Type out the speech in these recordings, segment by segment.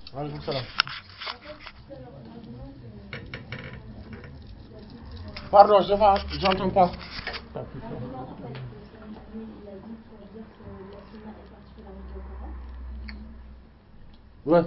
waaleykum salaam pardon je pas j'entends pas ouais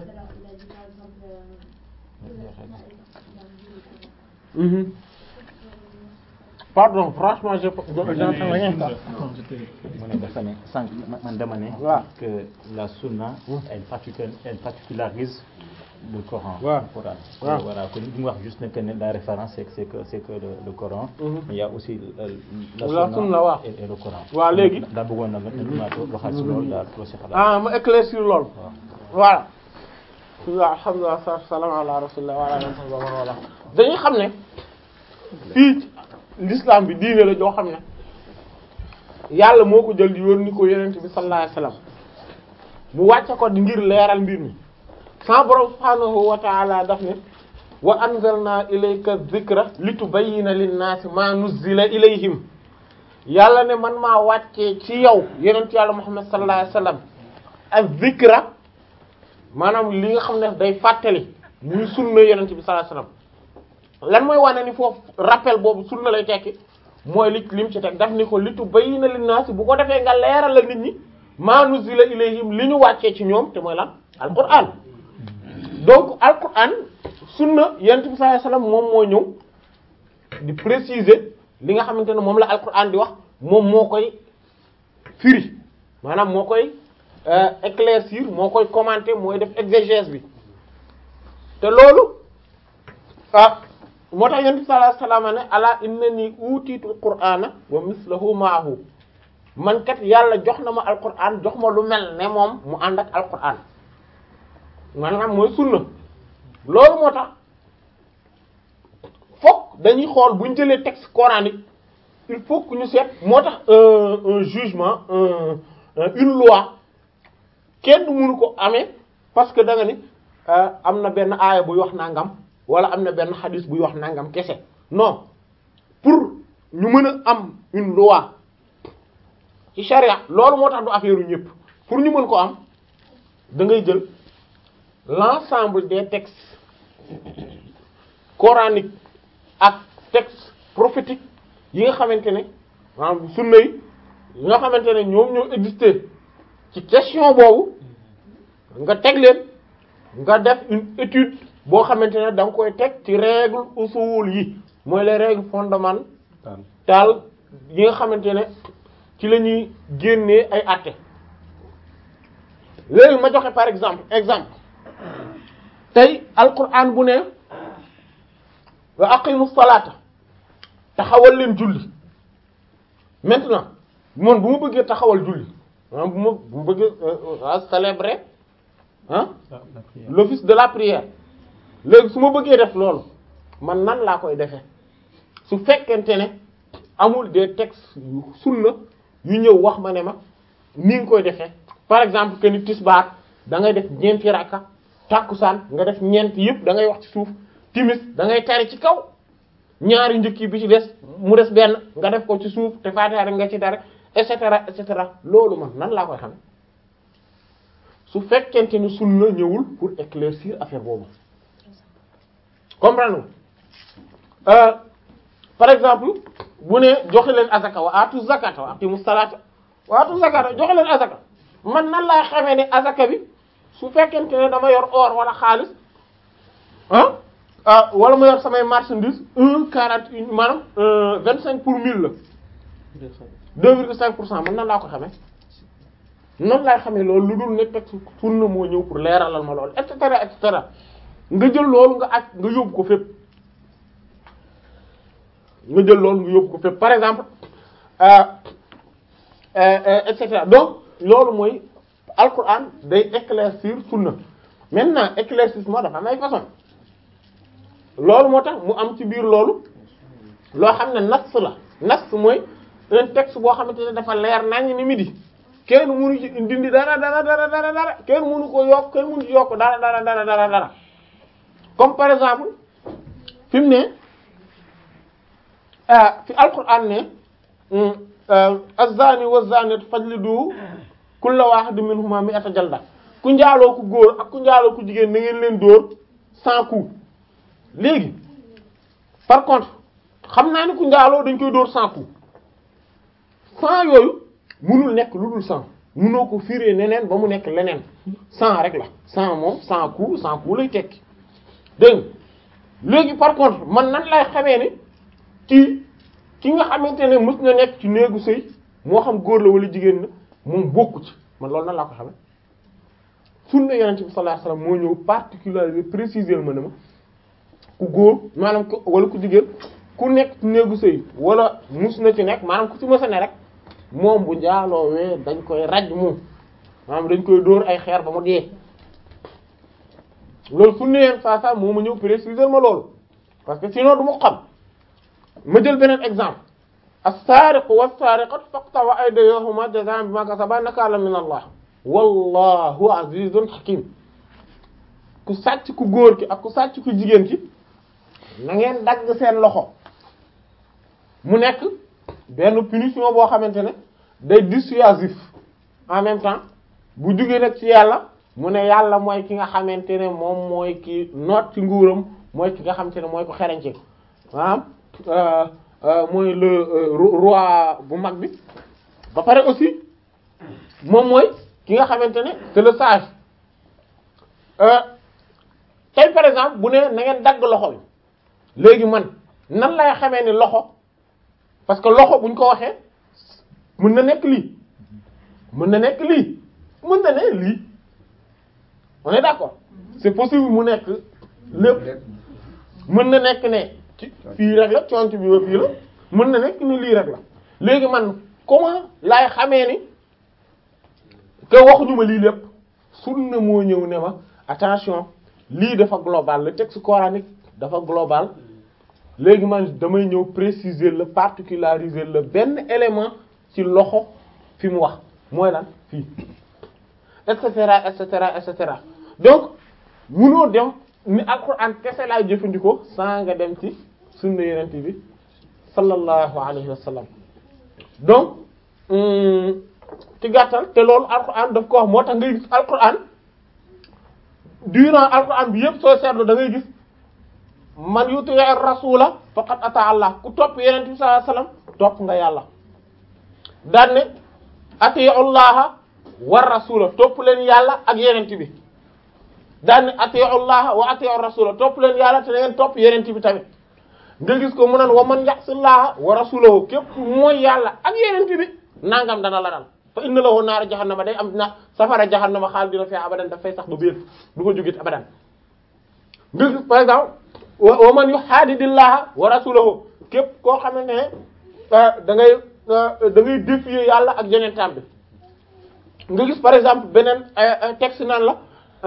Mhm. pardon franchement je j'entends rien quoi mu ne dafa ne sànq man dama ne waaw que la sunna elle particularise elle particularise le Coran waaw le Coran waaw voilà kon li mu wax juste ne que ne la référence c'est que c'est que c'est que le, le Coran Mhm. mais il y a aussi euh, la La sunna, waaw. et, et le Coran waaw léegi daa bëggoon na nga nga waxal si loolu daal loo si xalaat ah ma éclaircir lool waaw voilà bismillah alhamdulillah salatu salaam ala rasulillah wa ala alihi wa sahbihi wala dañuy xam ne fii ci l'islam bi diine la joo xam ne yàlla moo ko jël di yónni ko yonent bi sallallahu alayhi wasallam mu wàcce ko di ngir leeral mbir mi sa borom subhaanahu wa ta'ala daf ne wa anzalna ilayka dhikra litubayyina lin-naasi ma nuzzila ilayhim yàlla ne man maa wàccee ci yow yonent yàlla muhammad sallallahu alayhi wasallam ak dhikra maanaam li nga xam ne day fàttali muy sunna yonent bi sallallahu alayhi wasallam lan mooy wane ni foofu rappel boobu sunna lay tekki mooy li lim ci teg daf ni ko litu bayyina linnaasi bu ko defee nga leeral la nit ñi maa nuzila ilayhim li ñu wàccee ci ñoom te mooy lan alquran donc alquran sunna yonent bi sallallahu alayhi wasallam moom moo ñëw di préciser li nga xamante ne moom la alquran di wax moom moo koy firi maanaam moo koy euh, éclaircir moo koy commenter mooy def exégèse bi te loolu ah moo tax yonent bi sallallahu alayhi wasallam ne ala innani utiitul qur'ana wa mislahu ma'ahu man kat yàlla jox na ma alquran jox ma lu mel ne moom mu ànd ak alquran maanaam mooy sunna loolu moo tax fokk dañuy xool bu ñu jëlee texte coranique il faut que ñu seet moo tax un un jugement un une loi kenn du mënu ko amee parce que da nga ni ah, am na benn aaya buy wax nangam wala am na benn xadis buy wax nangam kese non pour ñu mën a am une loi ci charia loolu moo tax du affaire u ñëpp pour ñu mën ko am da ngay jël l'ensemble des textes coraniques ak textes prophétiques yi nga xamante ne maanaam sunna yi yi nga xamante ne ñoom ñoo existé ci question boobu nga teg leen nga def une étude boo xamante ne da nga koy teg ci règle usul yi mooy les règles fondamentales yi nga xamante ne ci la ñuy génnee ay àtte léegi ma joxe par exemple exemple tey alquran bu ne wa aqimu salata taxawal leen julli maintenant man bu ma bëggee taxawal julli maanaam bu ma bu ma bëggee euh, célébrer ah l'office de la prière léegi su ma bëggee def loolu man nan laa koy defee su fekkente ne amul des textes yu sunna yu ñëw wax ma ne ma ni nga koy defee par exemple que ni tisbaar da ngay def ñeenti rakka tàkkusaan nga def ñeent yëpp da ngay wax ci suuf timis da ngay tari ci kaw ñaari njëkk yi bi ci des mu des benn nga def ko ci suuf te faatiha rek nga ci tari et cetera et cetera loolu man nan laa koy xam su fekkente ni sunna ñëwul pour éclaircir affaire boobu comprendre euh, par exemple bu ne joxe leen azaka wa atu zakata wa aqimu salata wa atu zakata joxe leen azaka man nan laa xamee ne azaka bi su fekkente ne dama yor or wala xaalis ah ah wala ma yor samay marchandise un quarante une maanaam vingt cinq pour mille la deux virgule cinq pour cent man nan laa ko xamee noonu laay xamee loolu lu dul ne teg sunna moo ñëw pour leeralal ma loolu et cetera et cetera nga jël loolu nga aj nga yóbbu ko fépp nga jël loolu nga yóbbu ko fépp par exemple euh, euh, euh, et cetera donc loolu mooy alquran day éclaircir sunna maintenant éclaircissement dafa am ay façon loolu moo tax mu am ci biir loolu loo xam ne nas la nas mooy un texte boo xamante ne dafa leer naññ ni midi kenn mënu ci dindi dara dara dara dara dara kenn mënu ko yokk kenn mënu ci yokk dara dara dara dara dara comme par exemple fi mu ne fi alquran ne az-zani wa az-zaniyatu fajlidu kulla wahidin minhuma mi'ata jalda ku njaaloo ku góor ak ku njaaloo ku jigéen na ngeen leen dóor cent coups léegi par contre xam naa ni ku njaaloo dañ koy dóor cent coups cent yooyu munul nekk lu dul cent munoo ko firé neneen ba mu nekk leneen cent rek la cent moom cent coups cent coups lay tekki dégg nga léegi par contre man nan lay xamee ni kii ki nga xamante ne mës na nekk ci néegu sëy moo xam góor la wala jigéen na moom bokku ci man loolu nan laa ko xamee sunna yonent bi sallallahu alayhi wasallam moo ñëw particulier préciser ma ne ma ku góor maanaam ku wala ku jigéen ku nekk ci néegu sëy wala mus na ci nekk maanaam ku ci mës a ne rek moom bu njaaloowee dañ koy raj moom maanaam dañ koy dóor ay xeer ba mu dee loolu sunna yeen saa saa moo ma ñëw préciser ma loolu parce que sinon du ma xam ma jël beneen exemple as-sariqu was-sariqatu faqta'u aydiyahuma jazaa'an bima kasaba nakaalan min Allah wallahu azizun hakim ku sàcc ku góor ki ak ku sàcc ku jigéen ki na ngeen dagg seen loxo mu nekk benn punition boo xamante ne day dissuasif en même temps bu jugee nag ci yàlla mu ne yàlla mooy ki nga xamante ne moom mooy ki noot ci nguuram mooy ki nga xamante ne mooy ko xereñce maanaam mooy le roi bu mag bi ba pare aussi moom mooy ki nga xamante ne c'est le sage tey par exemple bu ne na ngeen dagg loxo bi léegi man nan lay xamee ni loxo parce que loxo buñ ko waxee mën na nekk lii mën na nekk lii mën na ne lii on est d'accord c'est possible mu nekk lépp mën na nekk ne ci fii rek la conc bi ba fii la mën na nekk ni lii rek la léegi man comment laay xamee ni que waxuñu ma lii lépp sunna moo ñëw ne ma attention lii dafa global le texte coranique dafa global léegi man damay ñëw préciser le particulariser le benn élément ci loxo fi mu wax mooy lan fii et cetera et cetera et cetera donc munoo dem ni alxuraan kese laay jëfandikoo saa nga dem ci sunna yenente bi sallallahu alayhi wa sallam donc ci gàttal te loolu alxuraan daf ko wax moo tax ngay gis alxuraan durant alxuraan bi yëpp soo seetlu da ngay gis man yuti rasula faqad ata allah ku topp yenente bi sallallahu alayhi wa sallam topp nga yàlla daan ne atiyu allaha war rasula topp leen yàlla ak yenente bi daan ne atiyu allaha wa atiyu rasula topp leen yàlla te na ngeen topp yenente bi tamit nga gis ko mu naan wa man ya'sillaha wa rasulahu képp mooy yàlla ak yenente bi nangam dana la dal fa inna lahu naara jahannama day am na safara jahannama xaal dina fee abadan daf fay sax ba biir du ko jógit abadan nga gis par exemple wa man yuhaadidillaha wa rasulahu képp koo xamante ne da ngay da ngay défier yàlla ak yenentam bi nga gis par exemple beneen texte naan la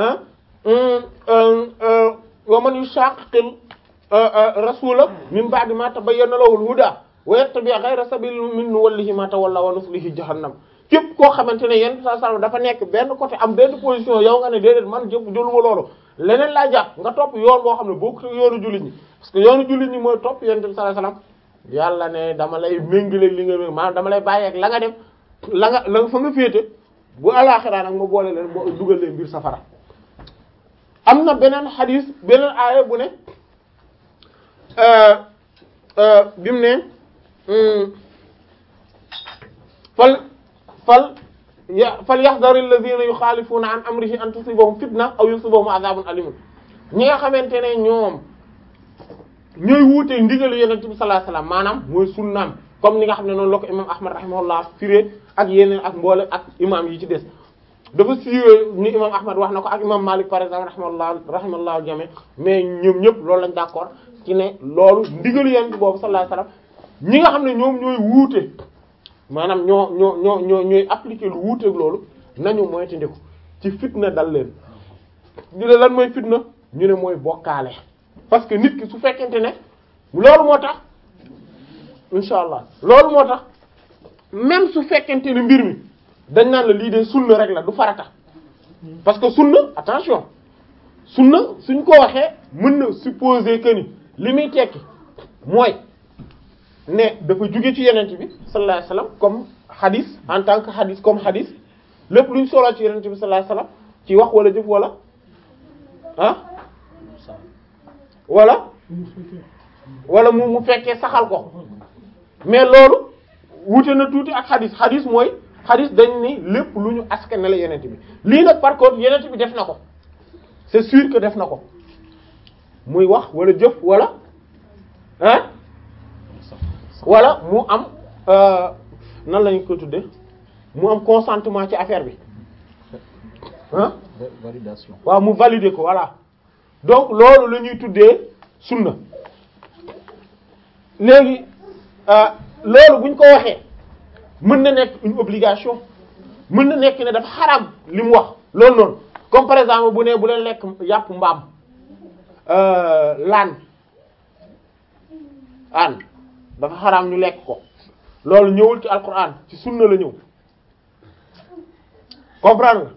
wa man yushaqiqil rasula min ba'di ma tabayyana lahu al-huda wa yattabi ghayra sabili min nuwallihi ma tawalla wa nuslihi jahannam képp koo xamante ne yenn saa sallam dafa nekk benn côté am benn position yow nga ne déedéet man jëpp jëluma loolu leneen laa jàpp nga topp yoon boo xam ne bokkut ak yoonu jullit ñi parce que yoonu jullit ñi mooy topp yenn saa sallam yàlla ne dama lay méngaleeg li nga méng maanaam dama lay bàyyi ak la nga def la nga la nga fa nga féete bu alaaxiraa nag ma boole leen boo dugal leen biir safara am na beneen xadis beneen aaya bu ne bi mu ne fal fal ya fal yaxdar alladhina yuxaalifuuna an amrihi an tusibahum fitna aw yusibahum adhabun alimun ñi nga xamante ne ñoom ñooy wuute ndigalu yonent bi sallallahu alayhi wasallam maanaam mooy sunnaam comme ni nga xam ne noonu la ko imam ahmad rahimahullah firé ak yeneen ak mboole ak imam yi ci des dafa siiwee ni imam ahmad wax na ko ak imam malik par exemple rahimahullah rahimahullah jami mais ñoom ñëpp loolu lañ d'accord ci ne loolu ndigalu yonent boobu sallallahu alayhi wasallam ñi nga xam ne ñoom ñooy wuute maanaam ñoo ñoo ñoo ñoo ñooy appliquer lu wuuteeg loolu nañu moytandiku ci fitna dal leen ñu ne lan mooy fitna ñu ne mooy bokkaale parce que nit ki su fekkente ne loolu moo tax insha allah loolu moo tax même su fekkente ne mbir mi dañ naan la lii de sunna rek la du farata parce que sunna attention sunna suñ ko waxee mën na supposer que ni li muy tekki mooy ne dafa jóge ci yenent bi sallallahu alayhi wasallam comme hadith en tant que hadith comme hadith lépp luñ solo ci yenent bi sallallahu alayhi wasallam ci wax wala jëf wala ah wala wala mu mu fekkee saxal ko mais loolu wute na tuuti ak xadis xadis mooy xadis dañ ni lépp lu ñu askanale la yenent bi lii nag par contre yenent bi def na ko c'est sûr que def na ko muy wax wala jëf wala hein wala mu am euh, nan lañu ko tudde mu am consentement ci affaire bi hein Va- Validation. waaw mu valider ko voilà donc loolu la ñuy tuddee sunna léegi euh, loolu buñ ko waxee mën na nekk une obligation mën na nekk ne dafa xaram li mu wax loolu noonu comme par exemple bu ne bu leen lekk yàpp mbaam euh, laan aan dafa xaram ñu lekk ko loolu ñëwul ci alquran ci sunna la ñëw comprendre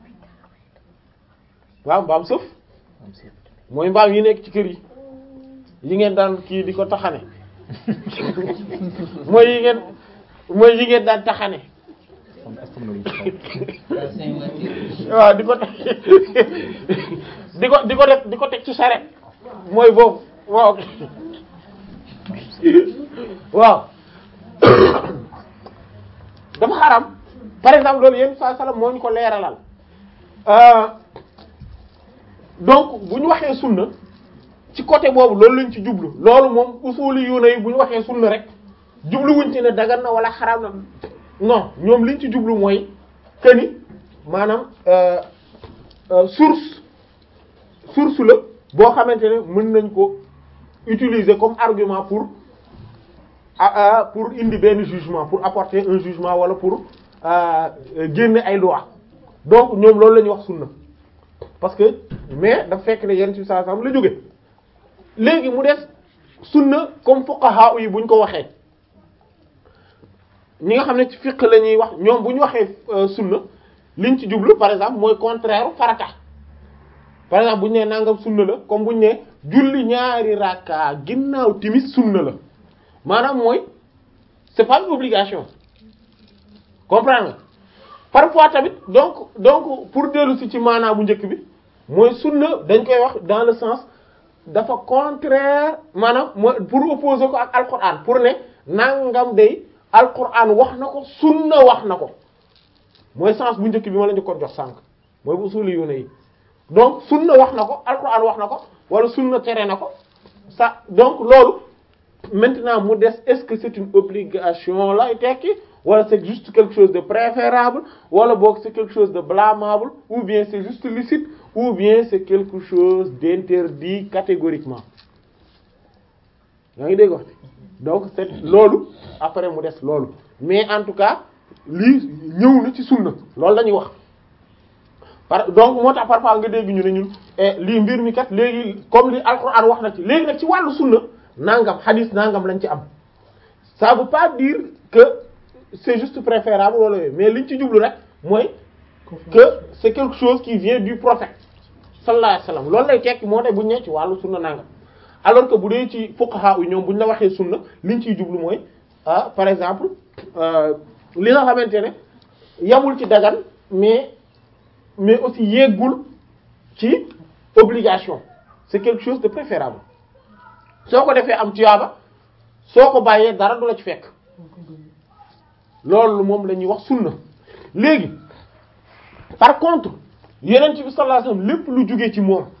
nga waaw mbaam sëf Am si- mooy mbaam yi nekk ci kër yi yi ngeen daan kii di ko taxane mooy yi ngeen mooy yi ngeen daan taxane Am astronomie. waaw di ko teg di ko di ko def di ko teg ci saret mooy boobu waaw waaw dafa xaram par exemple loolu yéen saa salaam moo ñu ko leeralal euh, donc bu ñu waxee sunna ci côté boobu loolu lañ ci jublu loolu moom usuli yu ne bu ñu waxee sunna rek jubluwuñ ci ne dagan na wala xaraam na non ñoom liñ ci jublu mooy que ni maanaam euh, euh, source source la boo xamante ne mën nañ ko utiliser comme argument pour ah ah pour indi benn jugement pour apporter un jugement wala pour euh, génne ay loi donc ñoom loolu la ñuy wax sunna parce que mais dafa fekk ne yenn ci saa sam la jóge léegi mu des sunna comme fuqaha yi buñ ko waxee ñi nga xam ne ci fiqh la ñuy wax ñoom bu ñu waxee euh, sunna liñ ci jublu par exemple mooy contraire farata par exemple bu ñu nee nangam sunna la comme bu ñu nee julli ñaari rakka ginnaaw timis sunna la maanaam mooy c'est pas une obligation comprendre nga parfois tamit donc donc pour dellu si ci maanaam bu njëkk bi mooy sunna dañ koy wax dans le sens dafa contraire maanaam mooy pour opposer ko ak alquran pour ne nangam day alquran wax na ko sunna wax na ko mooy sens bu njëkk bi ma la ñu ko jox sànq mooy bu usuli yu ne yi donc sunna wax na ko alquran wax na ko wala sunna tere na ko ça donc loolu maintenant mu des est-ce que c'est une obligation lay tekki wala c'est juste quelque chose de préférable wala boog c'est quelque chose de blâmable ou bien c'est juste licite ou bien c'est quelque chose d'interdit catégoriquement yaa ngi dégg wax donc c'est loolu après mu des loolu mais en tout cas lii ñëw na ci sunna loolu la ñuy wax par donc moo tax parfois nga dégg ñu ne ñun eh, lii mbir mi kat léegi comme li alxuraan wax na ci léegi nag ci wàllu sunna nangam hadith nangam lañ ci am ça veut pas dire que c'est juste préférable wala yooyu mais liñ ci jublu rek mooy que c'est quelque chose qui vient du prophète sallallahu alayhi wasallam loolu lay tekki moo tax bu ñu nee ci wàllu sunna nangam alors que bu dee ci fuqaha yi ñoom bu ñu la waxee sunna liñ ciy jublu mooy ah par exemple euh, li nga xamante ne yamul ci dagan mais mais aussi yeggul ci obligation c'est quelque chose de préférable soo ko defee am tuyaaba soo ko bàyyee dara du la ci fekk loolu moom la ñuy wax sunna léegi par contre yeneen bi sallallahu alayhi wasallam lépp lu jóge ci moom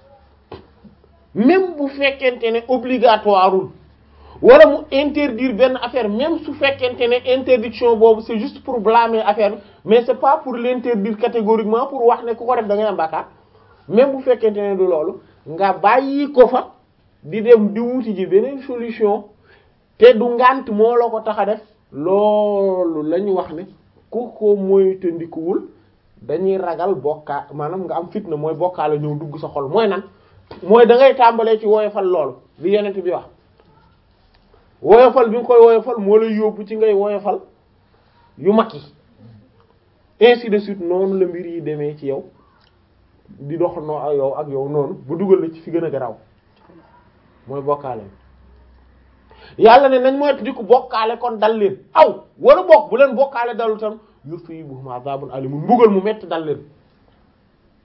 même bu fekkente ne obligatoireul wala mu interdire benn affaire même su fekkente ne interdiction boobu c'est juste pour blâmer affaire bi mais c'est pas pour l'interdire catégoriquement pour wax ne ku ko def da ngay am bàkkaar même bu fekkente ne du loolu nga bàyyi ko fa di dem di wuti ji beneen solution te du ngant moo la ko tax a def loolu la ñu wax ne ku ko moytandikuwul dañuy ragal bokkaa maanaam nga am fitna mooy bokkaale ñëw dugg sa xol mooy nan mooy da ngay tàmbalee ci woyofal loolu li yonent bi wax woyofal bi nga koy woyofal moo lay yóbbu ci ngay woyofal yu mag yi ainsi de suite noonu la mbir yi demee ci yow di dox noo ak yow ak yow noonu bu dugal la ci fi gën a garaw mooy bokkaale yàlla ne nañ moytu di ko bokkaale kon dal leen aw wala bokk bu leen bokkaale dalu tam yusibuhum azabun alimun mbugal mu metti dal leen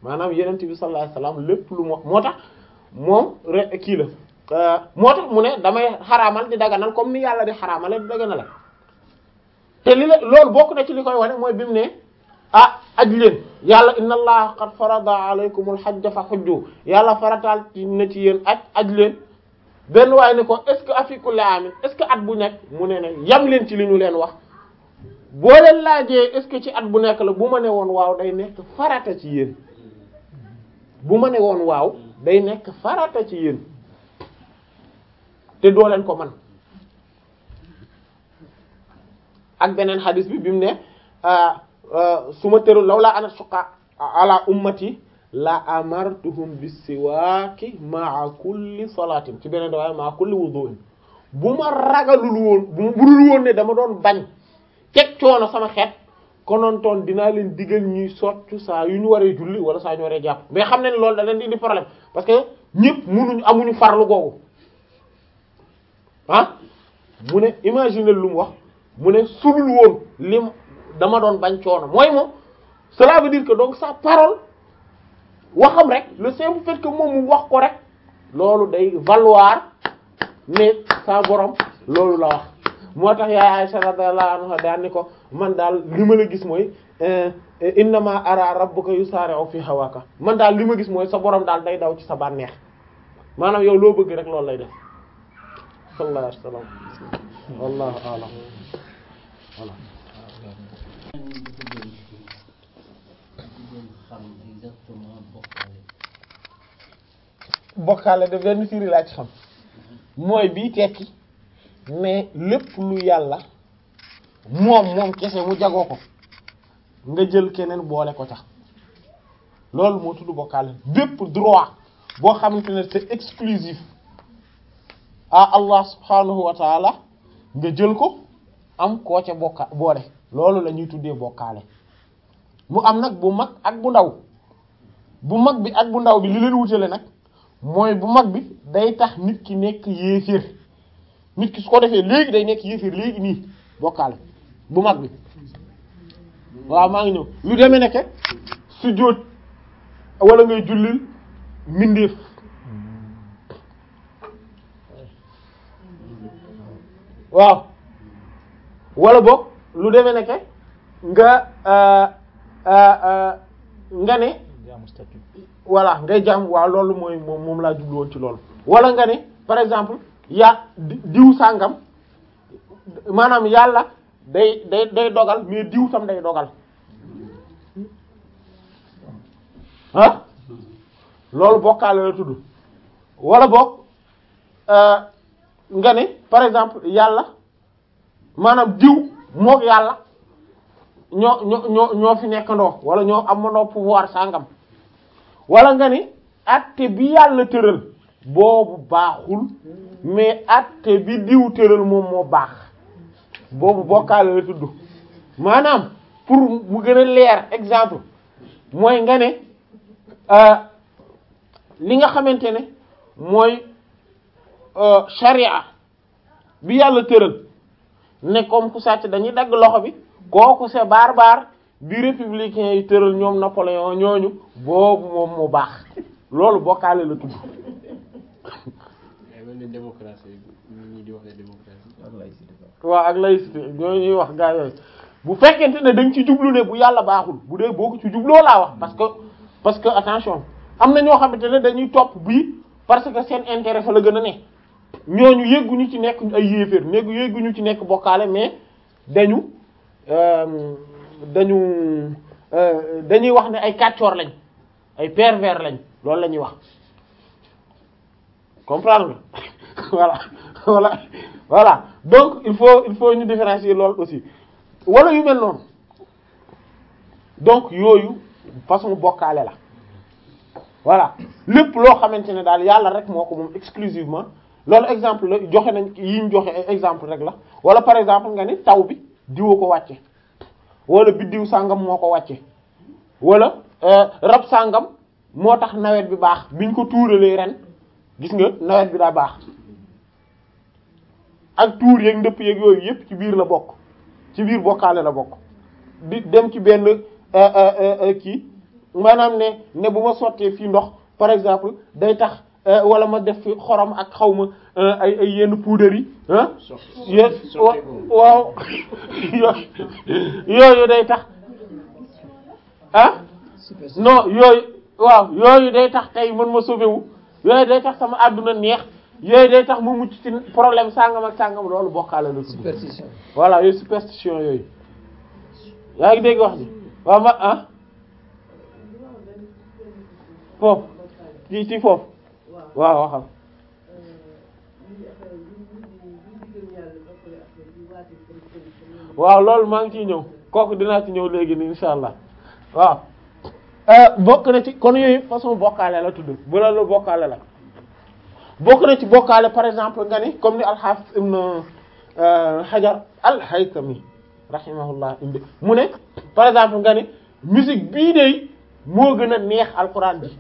maanaam yenent bi sallallahu alayhi wasallam lépp lu mu wax moo tax moom re kii la moo tax mu ne damay xaraamal di daganal comme ni yàlla di xaraamale di daganale te li la loolu bokk na ci li koy wane mooy bi mu ne ah aj leen yàlla inna allaha qad farada alaykumul hajja fa hujju yàlla farataal ci na ci yéen aj aj leen benn waaye ne ko est ce que afi kulli amin est ce que at bu nekk mu ne ne yam leen ci li ñu leen wax boo leen laajee est ce que ci at bu nekk la bu ma ne woon waaw day nekk farata ci yéen bu ma ne woon waaw day nekk farata ci yéen te doo leen ko man ak beneen xadis bi bi mu ne su ma tëru law laa ana suqa ala ummati la amartuhum bisiwaaki maa kulli salaatin ci beneen waaye maa kulli wudu'in bu ma ragalul woon bu budul woon ne dama doon bañ teg coono sama xeet konontoon dinaa leen digal ñuy soccu saa yu ñu waree julli wala saa yu ñu waree jàpp mais xam ne loolu da leen di indi problème parce que ñëpp munuñ amuñu farlu googu ah mu ne imagine lu mu wax mu ne sulul woon lim dama doon bañ coono mooy moom cela veut dire que donc sa parole waxam rek le simple fait que moom mu wax ko rek loolu day valoir ne sa borom loolu la wax moo tax yaay Aisha radiyallahu anha daan ni ko man daal li ma la gis mooy innama ara rabbuka yusari'u fi hawaka man daal li ma gis mooy sa borom daal day daw ci sa bànneex maanaam yow loo bëgg rek loolu lay def sallallahu alayhi wa sallam wallahu a'lam voilà bokkaale de benn firi laa ci xam mooy bii tekki mais lépp lu yàlla moom moom kese mu jagoo ko nga jël keneen boole ko tax loolu moo tudd bokkaale bépp droit boo xamante ne c'est exclusif à Allah subhanahu wa taala nga jël ko am koo ca bokka boole loolu la ñuy tuddee bokkaale mu am nag bu mag ak bu ndaw bu mag bi ak bu ndaw bi li leen wutale nag mooy bu mag bi day tax nit ki nekk yéeféer nit ki su ko defee léegi day nekk yéeféer léegi nii bokkaale bu mag bi waaw maa ngi ñëw lu demee nekke su jóot wala ngay jullil mbindeef waaw wala boog lu demee nekke nga nga ne voilà ngay jàmm waaw loolu mooy moom moom laa jublu woon ci loolu wala nga ne par exemple ya diw sàngam maanaam yàlla day day day dogal mais diw tam day dogal ah loolu bokkaale la tudd wala boog nga ne par exemple yàlla maanaam diw mook yàlla ñoo ñoo ñoo ñoo fi nekkandoo wala ñoo amandoo pouvoir sàngam wala nga ni atte bi yàlla tëral boobu baaxul mais atte bi diw tëral moom moo baax boobu bokkaale la tudd maanaam pour mu gën a leer exemple mooy nga ne li nga xamante ne mooy sharia bi yàlla tëral ne comme ku sàcc dañuy dagg loxo bi kooku c'est barbare bi républicain yi tëral ñoom Napoléon ñooñu boobu moom mu baax loolu bokkaale la tudd démocratie ñi di wax démocratie waaw ak laïcité ñooñu ñuy wax gaa yooyu bu fekkente ne dañ ci jublu ne bu yàlla baaxul bu dee boo ko ci jubloo laa wax parce que parce que attention am na ñoo xamante ne dañuy topp bii parce que seen intérêt fa la gën a ne ñooñu yëgguñu ci nekk ay yéeféer néegu yëgguñu ci nekk bokkaale mais dañu dañu dañuy wax ne ay kàccoor lañ ay pervers lañ loolu la ñuy wax comprendre nga voilà voilà voilà donc il faut il faut ñu différencier loolu aussi wala yu mel noonu donc yooyu façon bokkaale la voilà lépp loo xamante ne daal yàlla rek moo ko moom exclusivement loolu exemple la joxe nañ yi ñu joxe exemple rek la wala par exemple nga ni taw bi diwa ko wàcce wala biddiw sàngam moo ko wàcce wala rab sàngam moo tax nawet bi baax biñ ko tuuralee ren gis nga nawet bi daa baax ak tuur yeeg ndëpp yeeg yooyu yépp ci biir la bokk ci biir bokkaale la bokk di dem ci benn kii maanaam ne ne bu ma sottee fii ndox par exemple day tax euh, wala ma def fi xorom ak xaw ma euh, ay ay yenn poudre yi ah yé wa- waaw yooyu yooyu day tax ah non yooyu waaw yooyu day tax tey mën ma sauver wu yooyu day tax sama àdduna neex yooyu day tax mu mucc ci problème sàngam ak sàngam loolu bokkaale la tudd superstition voilà yooyu superstition yooyu yaa ngi dégg wax ji waaw ma ah foofu ci ci foofu waaw waxal waaw loolu maa ngi ciy ñëw kooku dinaa ci ñëw léegi nii insha allah waaw bokk na ci kon yooyu façon bokkaale la tudd bu la la bokkaale la bokk na ci bokkaale par exemple nga ni comme ni al-Hafiz ibn Hajar al-Haytami rahimahullah indi mu ne par exemple nga ni musique bii de moo gën a neex alquran bi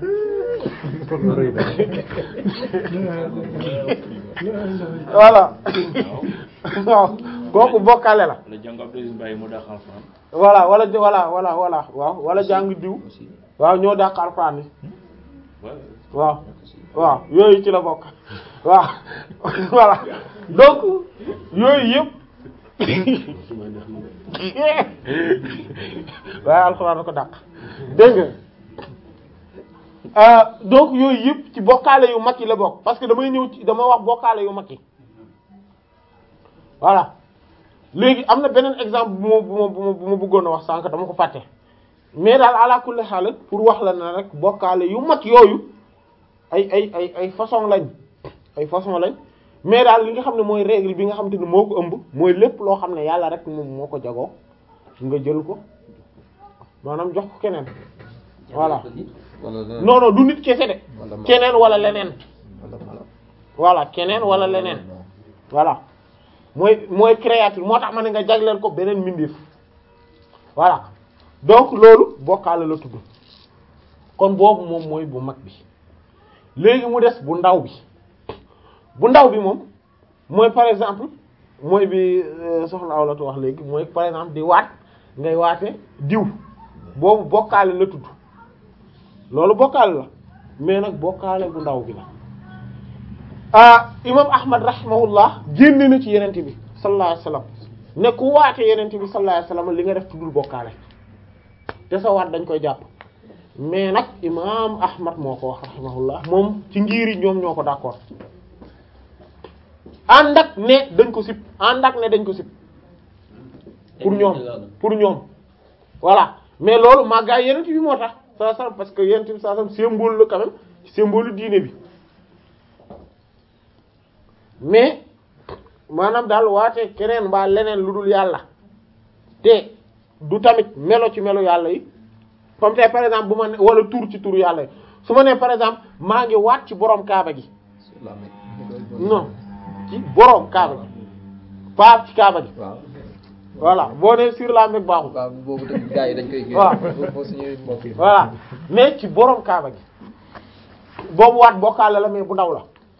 voilà waaw kooku bokkaale la wala jàng Abdou Aziz Mbaye mu daax alxuraan voilà wala voilà voilà voilà waaw wala jàng diw waaw ñoo dàq alquran bi waaw waaw yooyu ci la bokk waaw voilà donc yooyu yëpp waaye alxuraan ko dàq dégg nga ah donc yooyu yëpp ci bokkaale yu mag yi la bokk parce que damay ñëw ci dama wax bokkaale yu mag yi voilà léegi am na beneen exemple bu ma bu ma bu ma bu ma bëggoon a wax sànq dama ko fàtte mais daal ala kulli xaal pour wax la na rek bokkaale yu mag yooyu ay ay ay ay façon lañ ay façon lañ mais daal li nga xam ne mooy règle bi nga xam te ne moo ko ëmb mooy lépp loo xam ne yàlla rek moom moo ko jagoo nga jël ko maanaam jox ko keneen voilà wala leneen non non du nit kese de wala ma- keneen wala leneen wala mala voilà keneen wala leneen voilà mooy mooy créature moo tax ma ne nga jagleel ko beneen mbindeef voilà donc loolu bokkaale la tudd kon boobu moom mooy bu mag bi léegi mu des bu ndaw bi bu ndaw bi moom mooy par exemple mooy bi euh, soxna Awlatu wax léegi mooy par exemple di waat ngay waate diw boobu bokkaale la tudd loolu bokkaale la mais nag bokkaale bu ndaw bi la ah imam ahmad rahimahullah génne na ci yenente bi sallallahu alayhi wasallam ne ku waate yenente bi sallallahu alayhi wasallam li nga def tuddul bokkaale te sa waat dañ koy jàpp mais nag imam ahmad moo ko wax rahimahullah moom ci ngiri ñoom ñoo ko d'accord ànd ak ne dañ ko sib ànd ak ne dañ ko sib pour ñoom pour ñoom voilà mais loolu màggaay yenente bi moo tax saa sam parce que yenente bi saa sam symbole la quand même symbole diine bi mais maanaam daal waate keneen mbaa leneen lu dul yàlla te du tamit melo ci melo yàlla yi comme tey par exemple bu ma ne wala tur ci turu yàlla yi su ma nee par exemple maa ngi waat ci borom kaaba gi sur la Mecque. non ci borom kaaba gi pas ci kaaba gi waaw voilà boo nee sur la Mecque baaxul waaw boobu tamit gars yi dañ koy. waaw boo suñuy mbokk yi. voilà mais ci borom kaaba gi boobu waat bokkaale la mais bu ndaw la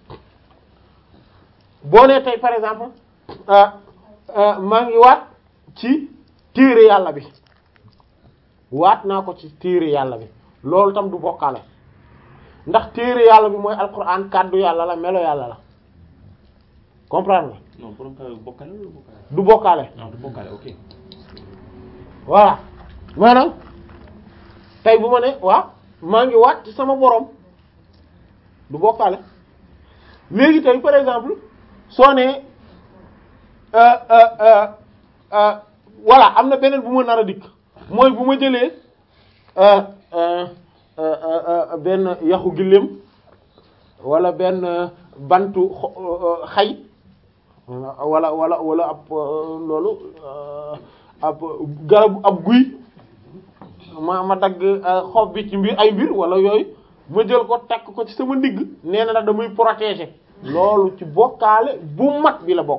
boo nee tey par exemple ah ah maa ngi waat ci téere yàlla bi waat naa ko ci téere yàlla bi loolu tam du bokkaale ndax téere yàlla bi mooy alquran kàddu yàlla la melo yàlla la comprendre nga non borom ka bokkale wala bokkale du bokkaale non du bokkale ok voilà maanaam tey bu ma ne waa maa ngi waat ci sama borom du bokkaale léegi tey par exemple soo nee euh, euh, euh, euh, voilà am na beneen bu ma nar a dikk mooy bu ma jëlee euh, euh, euh, euh, benn yaxu gëléem wala benn euh, bantu xo- euh, xay wala wala wala ab euh, loolu euh, ab garabu ab guy ma ma dagg euh, xob bi ci mbir ay mbir wala yooyu ma jël ko takk ko ci sama ndigg nee na nag damay protéger loolu ci bokkaale bu mag bi la bokk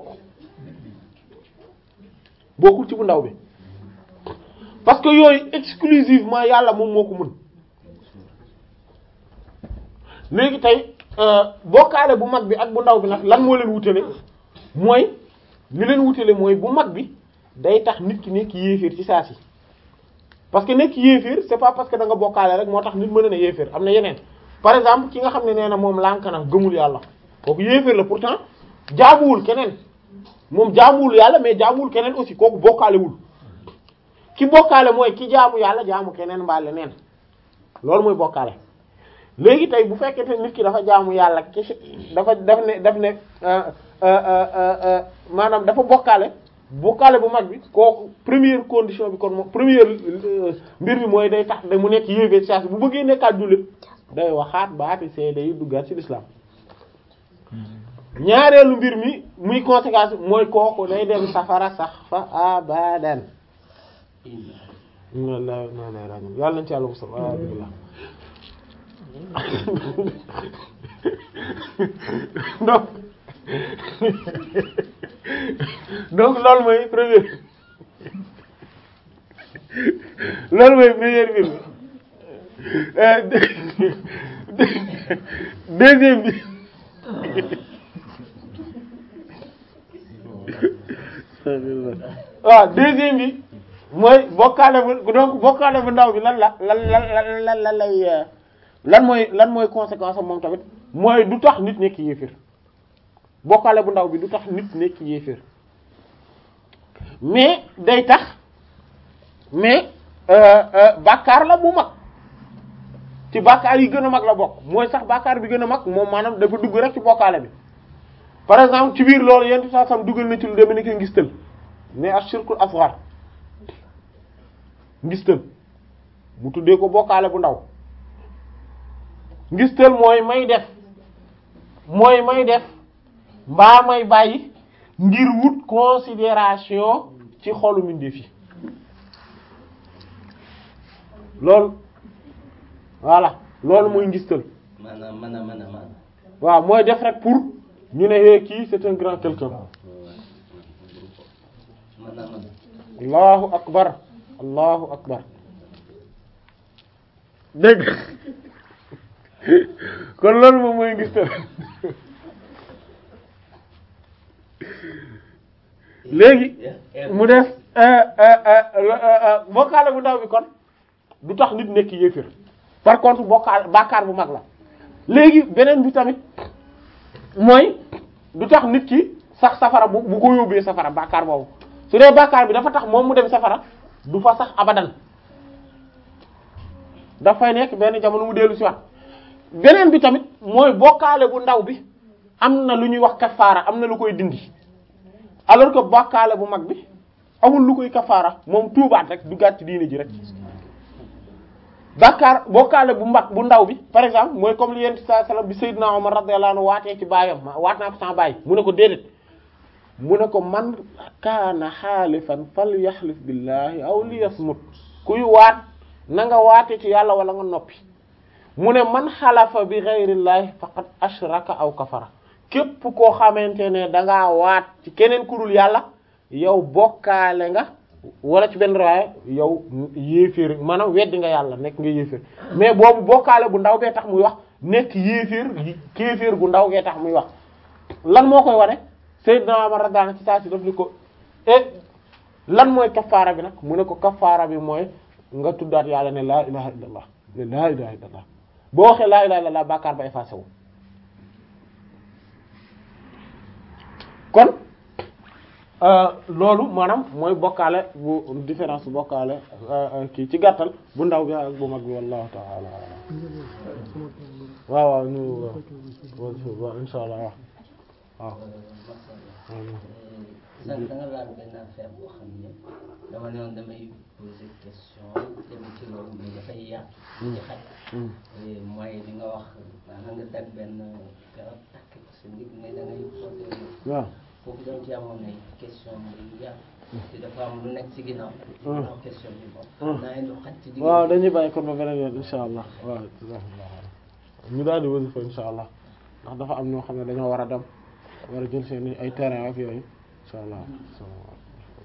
bokkul ci bu ndaw bi parce que yooyu exclusivement yàlla moom moo ko mën léegi tey euh, bokkaale bu mag bi ak bu ndaw bi nag lan moo leen wutale mooy li leen wutale mooy bu mag bi day tax nit ki nekk yéeféer ci saa si parce que nekk yéeféer c'est pas parce que da nga bokkaale rek moo tax nit mën na ne yéeféer am na yeneen par exemple ki nga xam ne nee na moom lànk na gëmul yàlla kooku yéeféer la pourtant jaamuwul keneen moom jaamuwul yàlla mais jaamuwul keneen aussi kooku bokkaalewul ki bokkaale mooy ki jaamu yàlla jaamu keneen mbaa leneen loolu mooy bokkaale léegi tey bu fekkente nit ki dafa jaamu yàlla kese dafa daf ne daf ne maanaam dafa bokkaale bokkaale bu mag bi kooku première condition bi kon moom première mbir mi mooy day tax da mu nekk yéeféer saa bu bëggee nekkaat jullit day waxaat baati seede yi duggaat ci l'islam ñaareelu mbir mi muy conséquence mooy kooku day dem safara sax fa abadan wallahi na lay rañum yàlla nañ ci yàlla musal alhamdulillah donc donc loolu mooy première loolu mooy première mbir mi deuxième bi waaw deuxième bi mooy bokkaale bu donc bokkaale bu ndaw bi lan la lan lan lan lan lan lay lan mooy lan mooy conséquence am moom tamit mooy du tax nit nekk yéefir bokkaale bu ndaw bi du tax nit nekk yéefir mais day tax mais bàkkaar la bu mag ci bàkkaar yi gën a mag la bokk mooy sax bàkkaar bi gën a mag moom maanaam dafa dugg rek ci bokkaale bi par exemple ci biir loolu yenn saa sam dugal na ci lu demee ni ko ngistal mais ashirkul asghar ngistal mu tuddee ko bokkaale bu ndaw ngistal mooy may def mooy may def mbaa may bàyyi ngir wut considération ci xolu mbindeef yi loolu voilà loolu mooy ngistal maanaam man a man a man waaw mooy def rek pour ñu ne hé kii c'est un grand quelqu'un man a man allahu akbar allahu akbar dégg kon loolu moom mooy ngistal léegi mu def bokkaale bu ndaw bi kon du tax nit nekk yéefir par contre bokkaal bàkkaar bu mag la léegi beneen bi tamit mooy du tax nit ki sax safara bu bu ko yóbbee safara bàkkaar boobu su dee bàkkaar bi dafa tax moom mu dem safara du fa sax abadan dafay nekk benn jamono mu dellu si wat beneen bi tamit mooy bokkaale bu ndaw bi am na lu ñuy wax kafaara am na lu koy dindi alors que bokkaale bu mag bi amul lu koy kafaara moom tuubaat rek duggaat ci diine ji rek bàkkaar bokkaale bu mag bu ndaw bi par exemple mooy comme li yent sa salam bi Seydina Omar radiyallahu anhu waatee ci baayam ma waat naa ko sama baay mu ne ko déedéet mu ne ko man kaana xaalifan fal yaxlif billahi aw li yasmut kuy waat na nga waate ci yàlla wala nga noppi mu ne man xalafa bi ghayrillahi faqad ashraka aw kafara képp koo xamante ne dangaa waat ci keneen kurul yàlla yow bokkaale nga wala ci benn raaya yow yéeféer maanaam weddi nga yàlla nekk nga yéeféer mais boobu bokkaale bu ndaw bee tax muy wax nekk yéeféer kéeféer gu ndaw gee tax muy wax lan moo koy wane Seydina Umar radiyallahu anhu ci saa si daf ni ko eh lan mooy kafaara bi nag mu ne ko kafaara bi mooy nga tuddaat yàlla ne laa ilaha illallah ne laa ilaha illallah boo waxee laa ilaha illallah bàkkaar ba effacé wu kon loolu maanaam mooy bokkaale bu différence bokkaale kii ci gàttal bu ndaw bi ak bu mag bi wallahu ta'ala waaw waaw ñu waaw insha allah waaw waaw sànq da nga laal benn affaire boo xam ne dama ne woon damay poser question dem ci loolu mais dafay yaatu ci xaj mooy li nga wax maanaam nga dag benn garab takk ko sa ndig mais da ngay poser waaw foofu dañ ci amoon ay question yu yaatu te dafa am lu nekk ci ginnaaw ginnaaw question bi moom naa indi xaj ci digg waaw dañuy bàyyi kon ba beneen yoon insha allah waaw ñu daal di wasifa insha allah ndax dafa am ñoo xam ne dañoo war a dem war a jël seen ay terrain ak yooyu insha allah